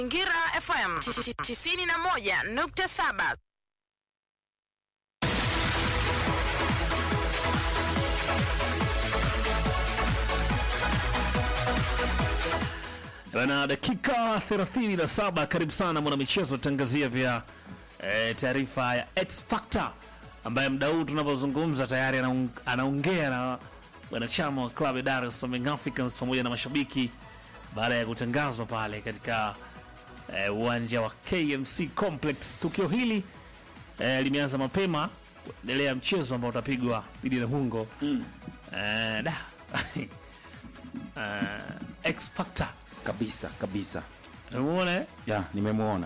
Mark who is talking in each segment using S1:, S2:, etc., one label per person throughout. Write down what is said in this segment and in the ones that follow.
S1: Mazingira FM 91.7.
S2: na dakika 37 karibu sana mwanamichezo tangazia vya e, taarifa ya X Factor ambaye mda huu tunapozungumza tayari anaung- anaongea na wanachama wa klabu ya Dar es Salaam Young Africans pamoja na mashabiki baada ya kutangazwa pale katika e, uwanja wa KMC Complex. Tukio hili e, limeanza mapema kuendelea mchezo ambao utapigwa dhidi ya Namungo mm. e, da e, X Factor
S3: kabisa kabisa
S2: umeona eh?
S3: ya nimemwona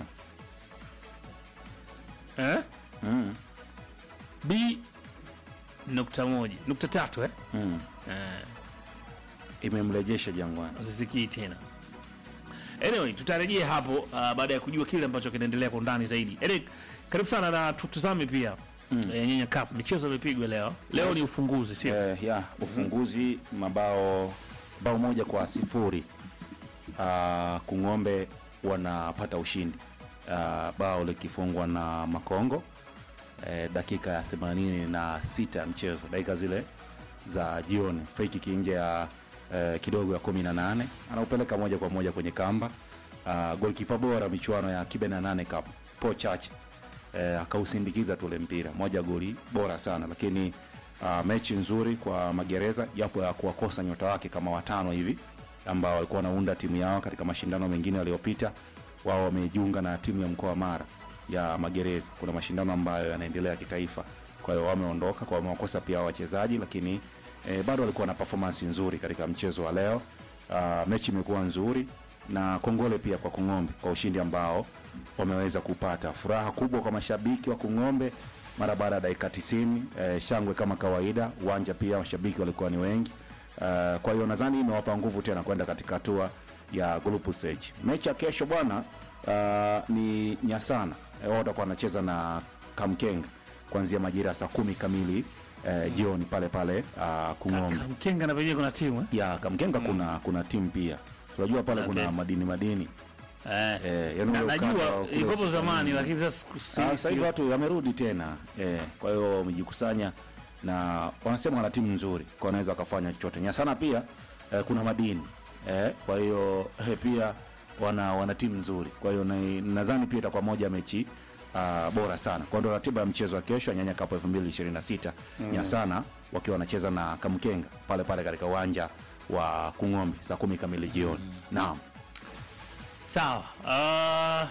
S2: eh?
S3: mm.
S2: B nukta moja nukta tatu eh?
S3: mm.
S2: Eh,
S3: imemrejesha Jangwani.
S2: usisikii tena. Anyway, tutarejea hapo uh, baada ya kujua kile ambacho kinaendelea kwa undani zaidi. Eric, karibu sana na tutazame pia mm. eh, Nyenya Cup michezo imepigwa leo. Leo
S3: Yes.
S2: ni ufunguzi sio?
S3: Eh, ya ufunguzi mabao bao moja kwa sifuri uh, Kung'ombe wanapata ushindi uh, bao likifungwa na Makongo eh, dakika ya themanini na sita ya mchezo, dakika zile za jioni, free kick nje ya eh, kidogo ya kumi na nane anaupeleka moja kwa moja kwenye kamba. Uh, golkipa bora michuano ya kibe na nane cup Paul Chache eh, akausindikiza tule mpira moja goli bora sana lakini uh, mechi nzuri kwa magereza japo ya kuwakosa nyota wake kama watano hivi ambao walikuwa wanaunda timu yao katika mashindano mengine yaliyopita wao wamejiunga na timu ya mkoa wa mara ya magereza kuna mashindano ambayo yanaendelea ya kitaifa kwa hiyo wameondoka kwa wamewakosa pia wachezaji lakini eh, bado walikuwa na performance nzuri katika mchezo wa leo uh, mechi imekuwa nzuri na kongole pia kwa Kung'ombe kwa ushindi ambao wameweza kupata. Furaha kubwa kwa mashabiki wa Kung'ombe mara baada ya dakika 90, eh, shangwe kama kawaida. Uwanja pia mashabiki walikuwa ni wengi. Uh, kwa hiyo nadhani imewapa nguvu tena kwenda katika hatua ya group stage. Mechi ya kesho bwana uh, ni Nyasana. Eh, wao watakuwa wanacheza na Kamkenga kuanzia majira ya saa kumi kamili eh, jioni pale pale uh, Kung'ombe
S2: Mkenga na penyewe kuna timu eh?
S3: ya Kamkenga kuna kuna timu pia tunajua pale
S2: Okay.
S3: kuna madini madini
S2: Eh.
S3: Eh, yaani
S2: Na,
S3: ule ukanda
S2: najua
S3: wa kule
S2: ilikopo
S3: Sudani.
S2: zamani lakini sasa si-
S3: Ah, sasa hivi
S2: si-
S3: watu yamerudi tena eh, kwa hiyo wamejikusanya na wanasema wana timu nzuri kwa wanaweza wakafanya chochote nyasana pia eh, kuna madini eh, kwa hiyo eh, pia wana wana timu nzuri kwa hiyo na- nadhani pia itakuwa moja ya mechi uh, bora sana kwa ndo ratiba ya mchezo wa kesho ya nyanya cup 2026 mm. nyasana wakiwa wanacheza na kamkenga pale pale katika uwanja wa kung'ombe saa kumi kamili jioni mm. naam
S2: sawa. Uh,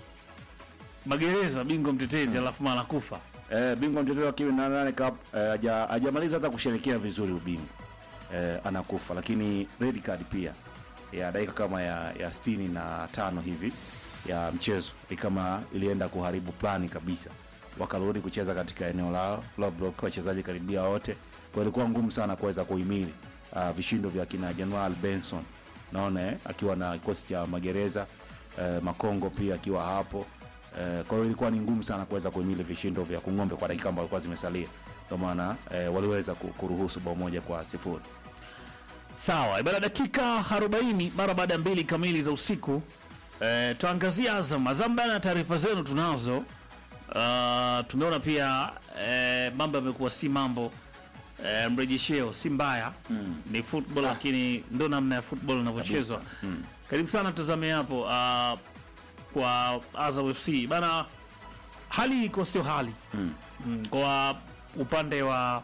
S2: magereza bingwa mtetezi alafu mara kufa.
S3: Eh, bingwa mtetezi wa kiwi na nane cup eh, haja- hajamaliza hata kusherekea vizuri ubingwa eh, anakufa lakini red card pia ya dakika kama ya, ya sitini na tano hivi ya mchezo ni kama ilienda kuharibu plani kabisa wakarudi kucheza katika eneo lao low block wachezaji karibia wote kwa ilikuwa ngumu sana kuweza kuhimili uh, vishindo vya kina Janual Benson naona eh, akiwa na kikosi cha magereza eh, Makongo pia akiwa hapo eh, kwa hiyo ilikuwa ni ngumu sana kuweza kuhimili vishindo vya Kung'ombe kwa dakika ambazo zilikuwa zimesalia ndio maana eh, waliweza ku- kuruhusu bao moja kwa sifuri
S2: Sawa, ibara dakika 40 mara baada ya mbili kamili za usiku. E, tuangazia Azam. Azam bana, taarifa zenu tunazo. Uh, tumeona pia e, mambo yamekuwa si mambo e, mrejesheo si mbaya mm. ni football lakini ndo namna ya football inavyochezwa mm. Karibu sana tutazame hapo uh, kwa Azam FC bana, hali iko sio hali mm. Mm, kwa upande wa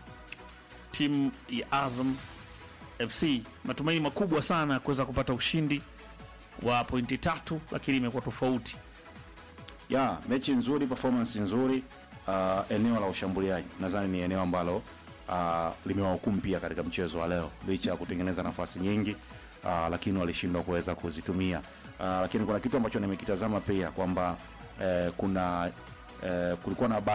S2: timu ya Azam FC matumaini makubwa sana ya kuweza kupata ushindi wa pointi tatu, lakini imekuwa tofauti.
S3: ya mechi nzuri performance nzuri uh, eneo la ushambuliaji nadhani ni eneo ambalo uh, limewahukumu pia katika mchezo wa leo licha ya kutengeneza nafasi nyingi uh, lakini walishindwa kuweza kuzitumia uh, lakini kuna kitu ambacho nimekitazama pia kwamba eh, kuna eh, kulikuwa na ba